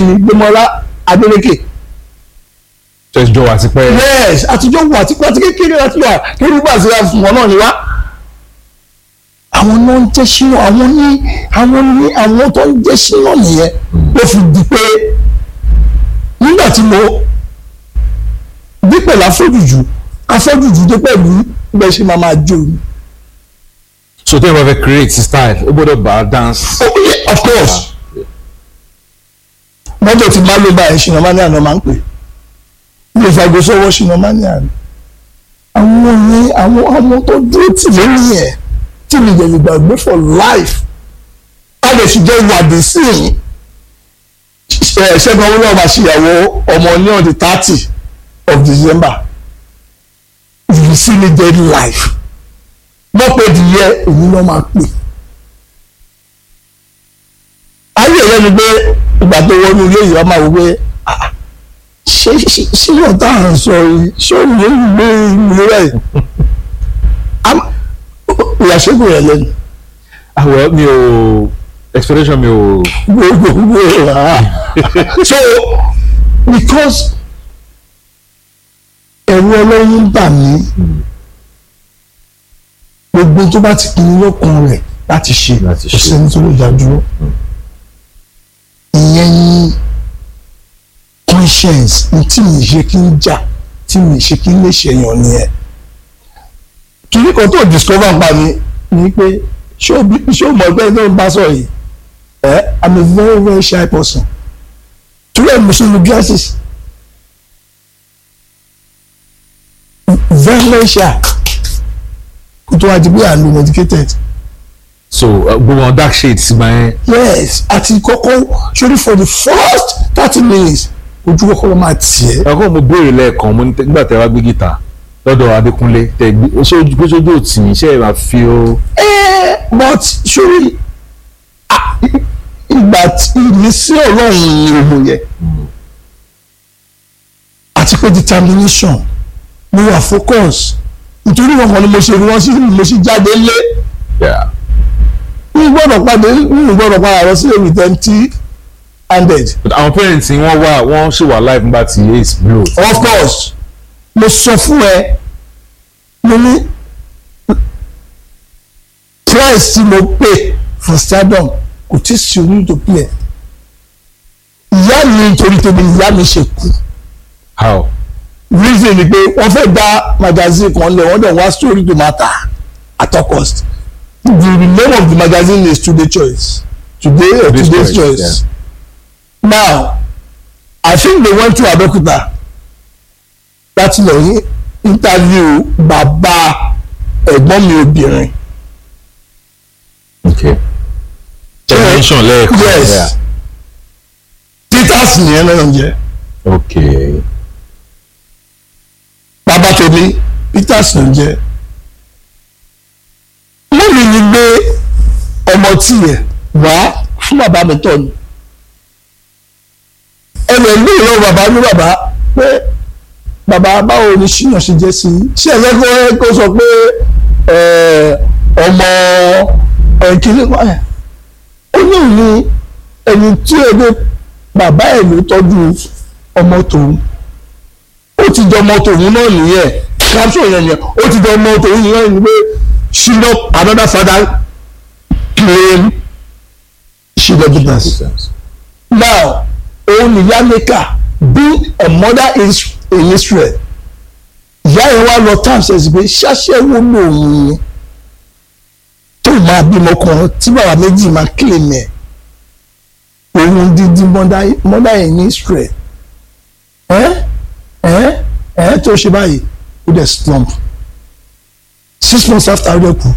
Gbémọ́lá Adélékè ṣẹjọ wà ti pẹ́ yes àtijọ́ wà tí pàtí kékeré láti wà lórí bá àti fún wọn náà ni wá. àwọn náà ń jẹ́ sínú àwọn ní àwọn ní àwọn tó ń jẹ́ sínú nìyẹn ló fi di pé nígbà tí mo dé pẹ̀lú afọ́jùjù afọ́jùjù dé pẹ̀lú bẹ́ẹ̀ ṣe máa máa jó ni. so tẹ́ ẹ bá fẹ́ create style ó gbọ́dọ̀ bá dance. Oh, yeah, of course mọ́tò tí bá ló bá ẹ̀ ṣìnà mania náà máa ń pè ilé ìfàgbọ́sọ́wọ́ ṣìnà mania ni àwọn ní àwọn àwọn tó dúró tì lórí ẹ̀ tí mi yẹ̀ lè gbàgbé for life a lè sì jẹ́ ìwádìí sí i ẹ̀ ṣẹ́gun owó náà máa ṣèyàwó ọmọ ní on the thirty of December you see me dead life wọ́n pè dìyẹ èyí náà máa pè ayé rẹ ni pé ìgbà tó wọnú ilé yìí ọmọ àwọn pé ah, ṣé ṣé ṣé yóò tá à ń sọ yìí ṣé ó lè gbé ìlú rẹ ìyàṣẹ́gun rẹ lẹ́nu àwọ̀ mi ò expectation mi ò. gbogbo rà so because ẹ̀rù ọlọ́run bà mí gbogbo tó bá ti pinnu lọ́kàn rẹ̀ láti ṣe Láti kò ṣe. sẹ́ni tó lè dá dúró ìyẹn ni conscience ní tí mi ṣe kí n jà tí mi ṣe kí n lè ṣèyàn nìyẹn kìíní kan tó discover pa mi ni pé ṣé o bí- ṣé o mọ̀ pé ẹni tó ń bá sọ̀rọ̀ yìí ẹ i'm a very very shy person torí ẹ̀ mo ṣe lu glasses very very shy kó tó wá di bí à ń lo medicated so uh, gbogbo àwọn dark shades gba yẹn. yes àti kọ́kọ́ sórí for the first thirty minutes ojú kọ́kọ́ máa tiẹ̀ ẹ̀kọ́ mo béèrè lẹ́ẹ̀kan mo ní tẹ́- nígbà tẹ́ wá gbé gìtà lọ́dọ̀ Adékúnlé tẹ́ gbé ó ṣe ojú pé sójú òtí yín ṣe é máa fi ó. Eh, but sórí ah, ìgbà tí ìmísí ọlọ́run ni òun yẹ àti pé determination mo wà focus nítorí wọn kan ni mo ṣe rí wọn sí mo sì jáde lé Yeah. mi gbọ́dọ̀ padà mi gbọ́dọ̀ padà lọ sí èmi empty handed but àwọn parents yín wọ́n wà wọ́n ṣì wà live nígbà tí ace blow. of course mo sọ fún ẹ mo ní price tí mo pay for stardom kò tí sí orí tó play ìyá mi nítorí tèmi ìyá mi ṣe kú how. reason ni pé wọ́n fẹ́ gba magazine kan lẹ̀ wọ́n dẹ̀ wá story to matter at all cost the name of the magazine is today choice today or Today's today's, Choice, choice, now i think they went to Abeokuta láti lọ yí interview bàbá ẹ̀gbọ́n mi obìnrin okay. generation lẹ́ẹ̀kan. yes Yeah. peters nìyẹn náà jẹ́ okay. bàbá tèmi peters ló ń jẹ́ mọ́mí ni gbé ọmọ tiẹ̀ wá fún bàbá mi tọ́ ni ẹnì ẹgbẹ́ ìlú bàbá ní bàbá pé bàbá báwo ni ṣíyàn ṣe jẹ́ sí i ṣé ẹ̀fẹ́ kó kó sọ pé ẹ̀, ọmọ ẹ̀kíní kan ẹ̀ ó ní òní ẹni tí ẹgbẹ́ bàbá ẹ̀ ló tọ́jú ọmọ tòun ó ti jọ ọmọ tòun náà nìyẹn capsule yẹn yẹn ó ti jọ ọmọ tòun nìyẹn ni pé she no another father claim she dey business now òun nìyá maker being a mother in, in Israel ìyá yẹn wá lọ times ẹ̀ sí pé ṣáṣẹ́wó lòun ni tó máa bímọ kan tí bàbá méjì máa claim ẹ̀ òun dídí mother mother in Israel ẹ́ ẹ́ ẹ́ tó ṣe báyìí ó dẹ̀ slump six months after ó dẹ̀ kú.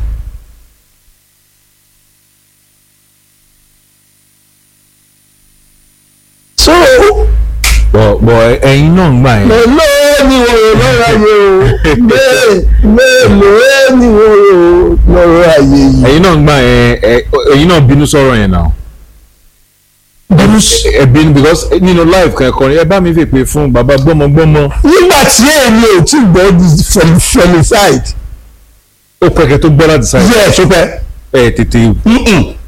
so bọ̀ bọ̀ ẹ̀yin náà ń gbà yẹn. mélòó ni wọ́n rò lọ́rọ̀ ayé o Mé- mélòó ni wọ́n rò lọ́rọ̀ ayé yìí. ẹ̀yin náà ń gbà yẹn ẹ- ẹ̀yin náà bínú sọ̀rọ̀ yẹn náà. bínú ẹ bínú because nínú live kankan ẹ bá mi fè pé fún bàbá gbọ́mọgbọ́mọ nígbà tí èmi ò tí gbọ́ di fem- femicide ó pẹ̀kẹ́ tó gbọ́ láti sáyé yẹ ẹ̀ tó pẹ́ ẹ tètè Mm-mm.